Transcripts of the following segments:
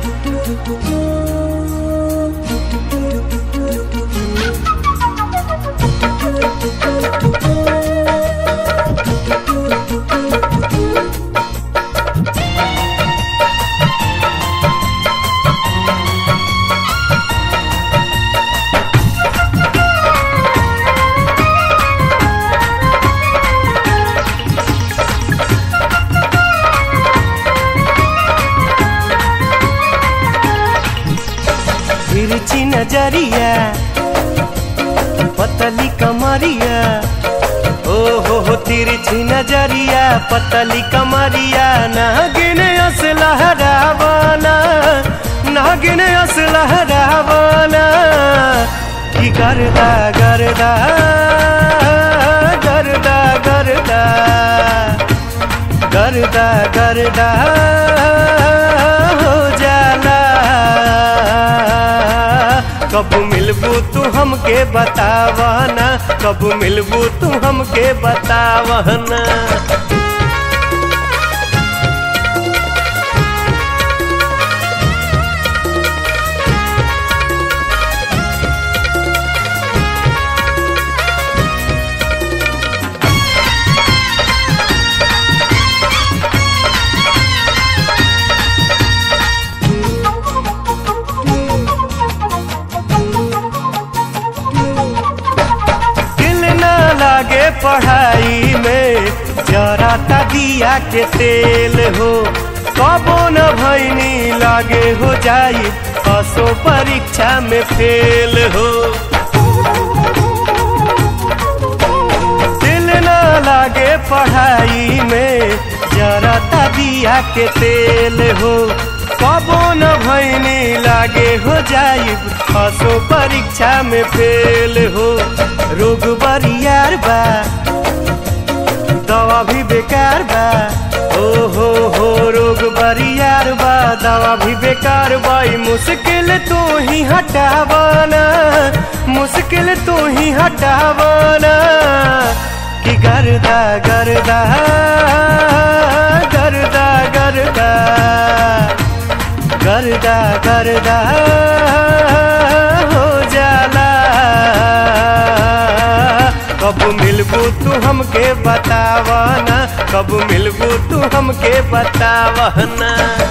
तिरछी नजरिया पतली कमरिया ओ हो हो तिरछी नजरिया पतली कमरिया नागिन अस लहरावाना नागिन अस लहरावाना की करदा करदा करदा करदा करदा करदा हो जाला कब मिलबू तू हमके बतावना कब मिलबू तू हमके बतावना दिल ना लागे पढ़ाई में जरा ता दिया के तेल हो कबो न भैनी लागे हो जाई असो परीक्षा में फेल हो दिल ना लागे पढ़ाई में जरा ता दिया के तेल हो कबो न भैनी लागे हो जाई असो परीक्षा में फेल हो रोग बरियार बा दवा भी बेकार बा ओ हो हो रोग बरियार बा दवा भी बेकार बा ई मुश्किल तू ही हटावाना मुश्किल तू ही हटावाना कि गर्दा गर्दा गर्दा गर्दा गर्दा गर्दा हो जाला कब मिलबू तू हमके बतावना कब मिलबू तू हमके बतावना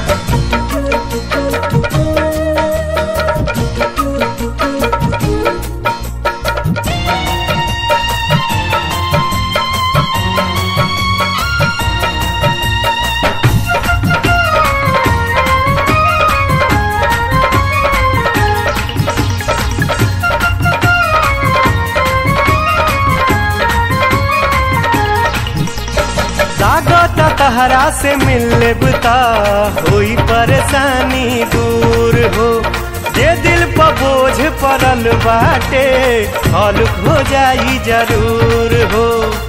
लागत तहरा से मिले बुता होई परेशानी दूर हो जे दिल पर बोझ पड़ल बाटे हल्क हो जाई जरूर हो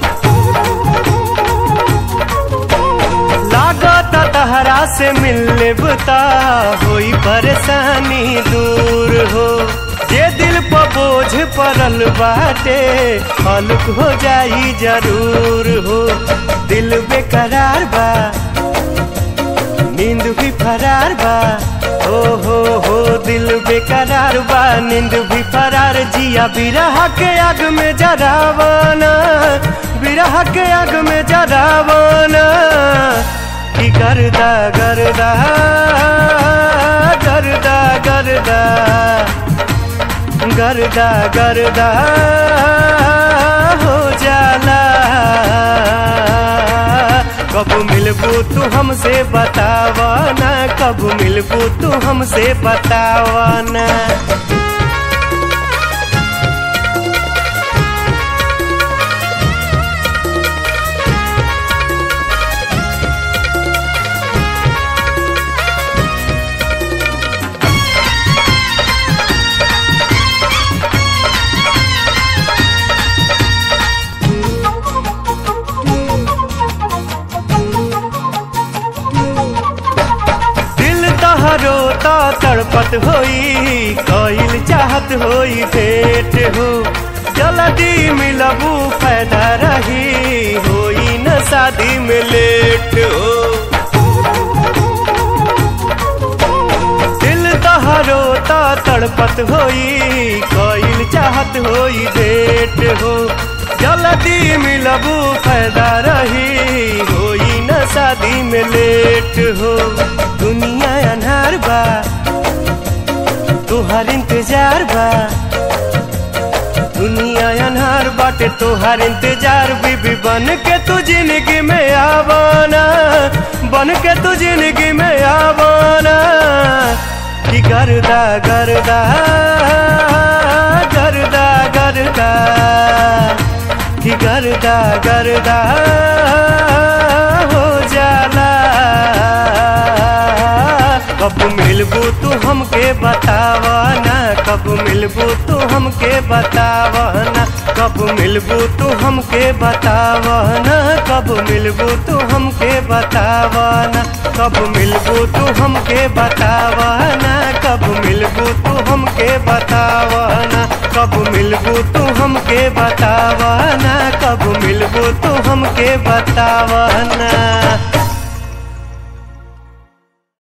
लागत तहरा से मिले बुता होई परेशानी दूर हो जे दिल पर बोझ पड़ल बाटे हल्क हो जाई जरूर हो दिल बेकरार बा नींद भी फरार बा ओ हो हो दिल बेकरार बा नींद भी फरार जिया बिरह के आग में जरावाना बिरह के आग में जरावाना की गर्दा गर्दा गर्दा गर्दा गर्दा गर्दा हो जाला कब मिलबू तू हमसे बतावाना कब मिलबू तू हमसे बतावाना दिल तहरो ता तड़पत होई कईल चाहत होई भेंट हो जल्दी मिलबू फायदा रही होई न शादी में लेट हो तड़पत होई कईल चाहत होई भेट हो जल्दी मिलबू फायदा रही होई न शादी में लेट हो दुनिया अनहार बा तुहार इंतजार बा दुनिया अनहार बाटे तोहार इंतजार बीबी बन के तू जिंदगी में आवाना बन के तू जिंदगी में आवाना कि गर्दा गर्दा गर्दा गर्दा कि गर्दा गर्दा हो जाला कब मिलबू तू हमके बतावना कब मिलबू तू हमके बतावना कब मिलबू तू हमके बतावना कब मिलबू तू हमके बतावना कब मिलबू तू हमके बतावना कब मिलबू तू हमके बतावना कब मिलबू तू हमके बतावना कब मिलबू तू हमके बतावना